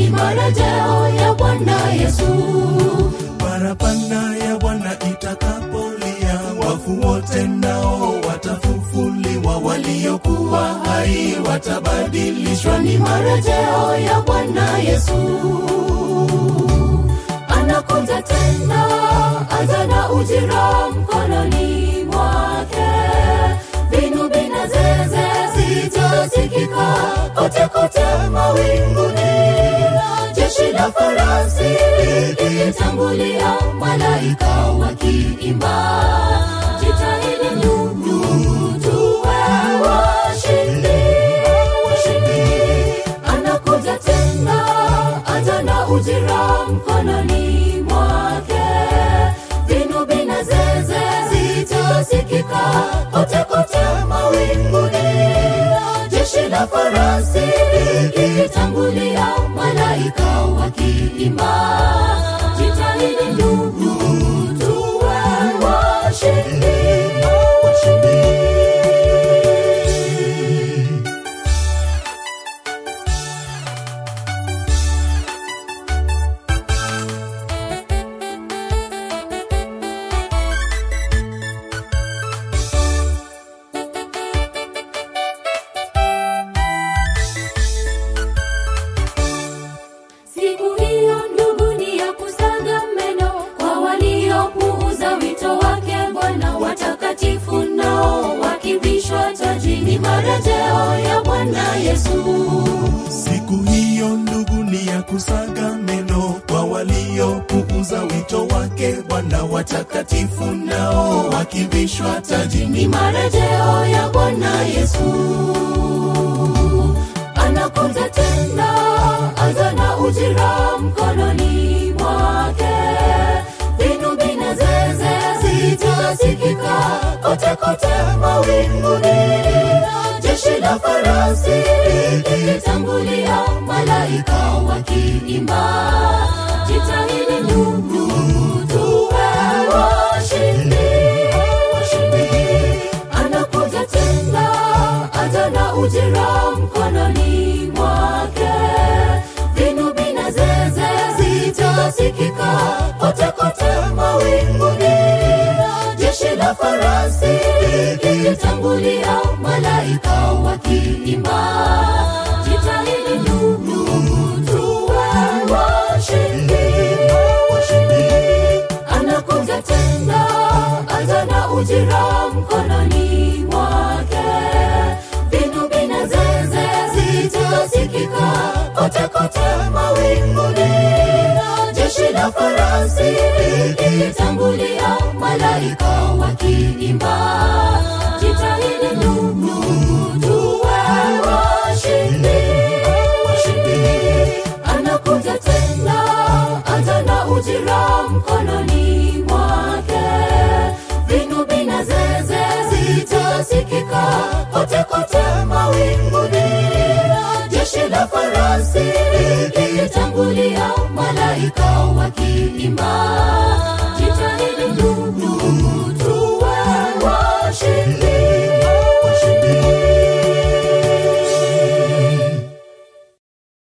ni marejeo ya Bwana Yesu. Parapanda ya Bwana itakapolia, wafu wote nao watafufuliwa, waliokuwa hai watabadilishwa. Ni marejeo ya Bwana Yesu. Anakuja tena, aja na ujira mkononi mwake. Vinubi na zeze zitasikika kote kote mawinguni. Jeshi la farasi likitangulia, malaika wakiimba. Jitahidi ndugu, tuwe washindi, washindi. Anakuja tena, aja na ujira mkononi mwake. Vinubi na zeze zitasikika kote kote mawinguni. Jeshi la farasi likitangulia, malaika wakiimba. Jitahidi ndugu, tuwe washindi, washindi. Siku hiyo ndugu ni ya kusaga meno kwa waliopuuza wito wake Bwana. Watakatifu nao wakivishwa taji, ni marejeo ya Bwana Yesu. Siku hiyo ndugu ni ya kusaga meno kwa waliopuuza wito wake Bwana. Watakatifu nao wakivishwa taji, Ni marejeo ya Bwana Yesu. Anakuja tena, aja na ujira mkononi mwake. Vinubi na zeze zitasikika kote kote mawinguni. Jeshi la farasi likitangulia, malaika wakiimba. Jitahidi ndugu, tuwe washindi, washindi. Anakuja tena, aja na ujira mkononi mwake. Vinubi na zeze zitasikika kote kote mawinguni. Jeshi la farasi likitangulia, malaika wakiimba. Jitahidi ndugu, tuwe washindi, washindi. Anakuja tena, aja na ujira mkononi mwake. Vinubi na zeze zitasikika kote kote mawinguni. Jeshi la farasi likitangulia, malaika wakiimba. Jitahidi ndugu, tuwe washindi, washindi. Anakuja tena, aja na ujira mkononi mwake. Vinubi na zeze zitasikika kote kote mawinguni. Jeshi la farasi likitangulia, malaika wakiimba.